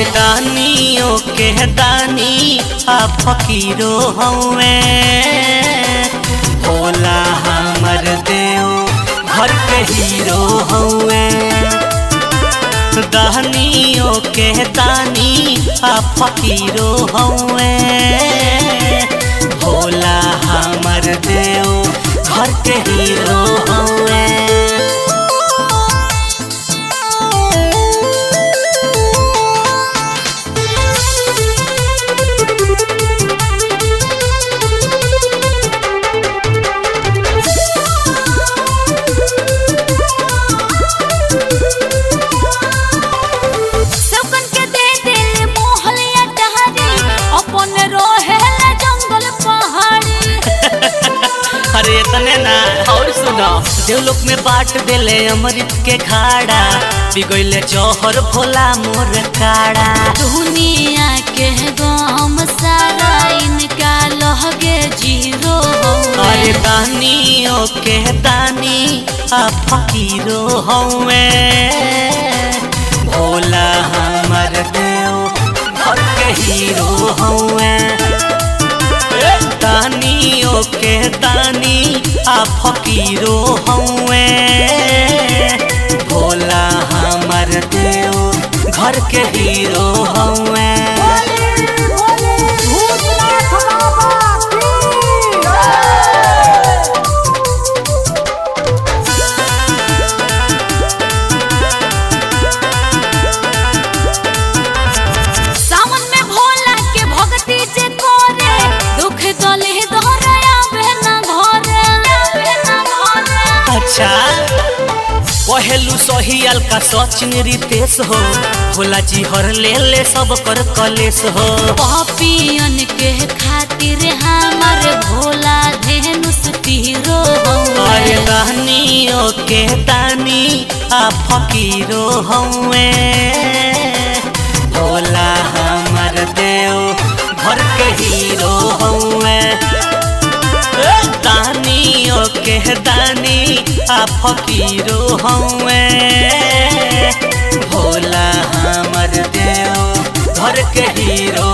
अरे दानियों के दानी आ फकीरो हवे भोला हमर देव घर के हीरो हवे दानियों के दानी आ फकीरो हवे भोला हमर देव घर के हीरो हवे सबकन के दे दिल मोहलिया डहरी अपन रोहेला जंगल पहाड़ी अरे तने ना और सुनो देवलोक में बाट देले अमृत के खाड़ा बिगोइले जौहर भोला मोर काड़ा दुनिया के गम सारा इनका लहगे जीरो अरे दानियों के दानी आ फकीरो हवे भोला हमर देव घर के हीरो हवे दानियों के दानी आ फकीरो हवे भोला हमर देव घर के हीरो हवे सावन में भोला के भक्ति जे करे दुख दले दोहराया बहना घरे बहना घरे अच्छा पहलू सही अलका सचिन रितेश हो भोला जी हर ले ले सब कर कलेश हो पापियन के खातिर हमार भोला धेनुस पीरो अरे दानियों के दानी आ फकीरो हवे भोला हमर देव घर के हीरो हवे दानियों के दानी आ फकीरो हवे भोला हमर देव घर के हीरो